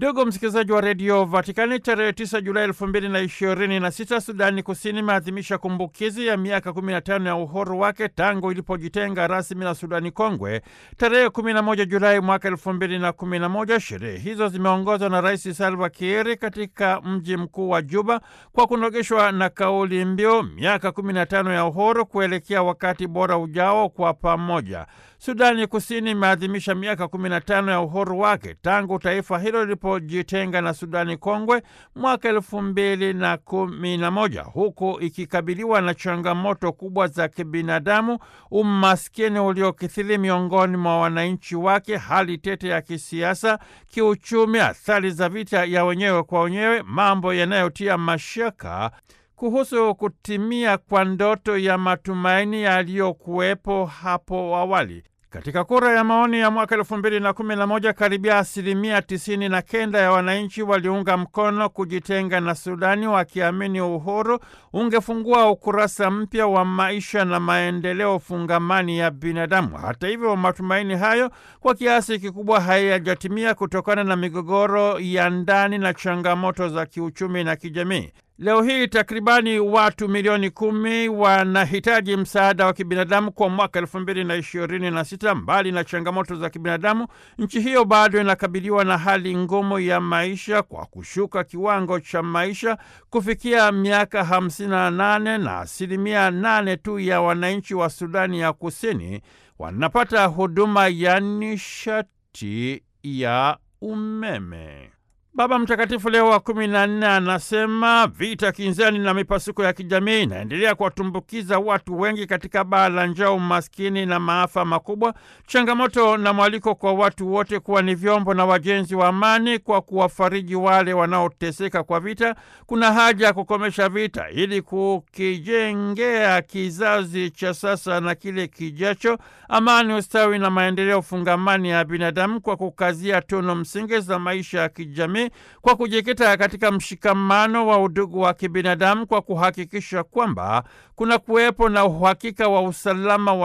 Ndugu msikilizaji wa redio Vatikani, tarehe 9 Julai elfu mbili na ishirini na sita Sudani Kusini imeadhimisha kumbukizi ya miaka 15 ya uhuru wake tangu ilipojitenga rasmi na Sudani Kongwe tarehe 11 Julai mwaka elfu mbili na kumi na moja. Sherehe hizo zimeongozwa na Rais Salva Kiir katika mji mkuu wa Juba kwa kunogeshwa na kauli mbiu miaka 15 ya uhuru kuelekea wakati bora ujao kwa pamoja. Sudani Kusini imeadhimisha miaka 15 ya uhuru wake tangu taifa hilo lilipojitenga na Sudani Kongwe mwaka elfu mbili na kumi na moja, huku ikikabiliwa na changamoto kubwa za kibinadamu, umaskini uliokithiri miongoni mwa wananchi wake, hali tete ya kisiasa, kiuchumi, athari za vita ya wenyewe kwa wenyewe, mambo yanayotia mashaka kuhusu kutimia kwa ndoto ya matumaini yaliyokuwepo hapo awali. Katika kura ya maoni ya mwaka elfu mbili na kumi na moja karibia asilimia tisini na kenda ya wananchi waliunga mkono kujitenga na Sudani, wakiamini uhuru ungefungua ukurasa mpya wa maisha na maendeleo fungamani ya binadamu. Hata hivyo, matumaini hayo kwa kiasi kikubwa hayajatimia kutokana na migogoro ya ndani na changamoto za kiuchumi na kijamii. Leo hii takribani watu milioni kumi wanahitaji msaada wa kibinadamu kwa mwaka elfu mbili na ishirini na sita. Mbali na changamoto za kibinadamu, nchi hiyo bado inakabiliwa na hali ngumu ya maisha kwa kushuka kiwango cha maisha kufikia miaka hamsini na nane na asilimia nane tu ya wananchi wa Sudani ya Kusini wanapata huduma ya nishati ya umeme. Baba Mtakatifu Leo wa kumi na nne anasema vita kinzani na mipasuko ya kijamii inaendelea kuwatumbukiza watu wengi katika baa la njaa, umaskini na maafa makubwa. Changamoto na mwaliko kwa watu wote kuwa ni vyombo na wajenzi wa amani kwa kuwafariji wale wanaoteseka kwa vita. Kuna haja ya kukomesha vita ili kukijengea kizazi cha sasa na kile kijacho amani, ustawi na maendeleo fungamani ya binadamu kwa kukazia tunu msingi za maisha ya kijamii kwa kujikita katika mshikamano wa udugu wa kibinadamu kwa kuhakikisha kwamba kuna kuwepo na uhakika wa usalama wa